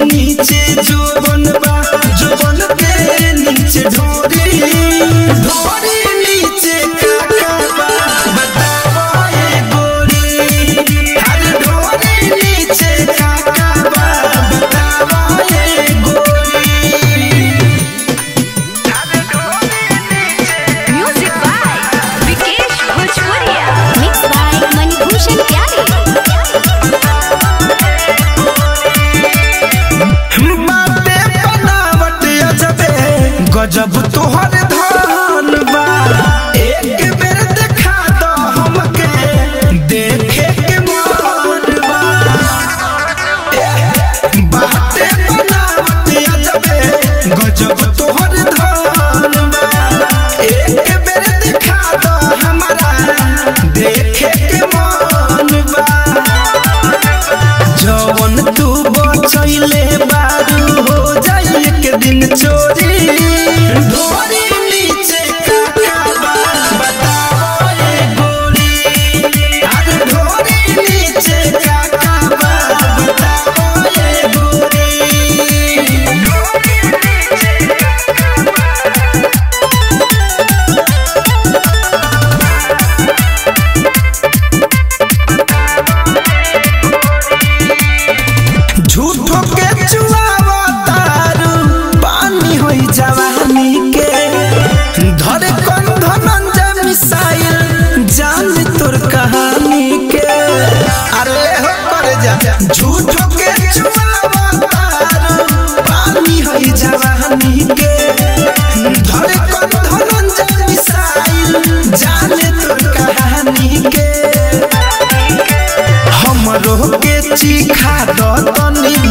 नीचे जोबन बा जोबन के नीचे ढोरी ढोरी नीचे काका बा बतावा ए गोरी हर ढोरी नीचे काका बा बतावा ए गोरी म्यूजिक बाय विकेश भोजपुरिया मिक्स बाय मणिभूषण प्यारे बाटे बनावट अजबे गजब तोहर धान बा एक बेर देखा दो हमके देखे के मन बा बाटे बनावट अजबे गजब तोहर धान बा एक बेर देखा दो हमरा देखे के मन बा जवन तू बचैले बारू हो जाई एक दिन चोरी ढोरी नीचे काका बा बताओ ए गोरी अरे ढोरी नीचे काका बा बताओ ए गोरी झूठो के चुआवा तारू पानी होई जवानी के धरे कौन धनंजय मिसाइल जान तोर कहानी के अरे हो कर जा झूठो के चुआवा तारू पानी होई जवानी के धरे कौन धनंजय मिसाइल जान तोर कहानी के हमरो के चिखा द तनी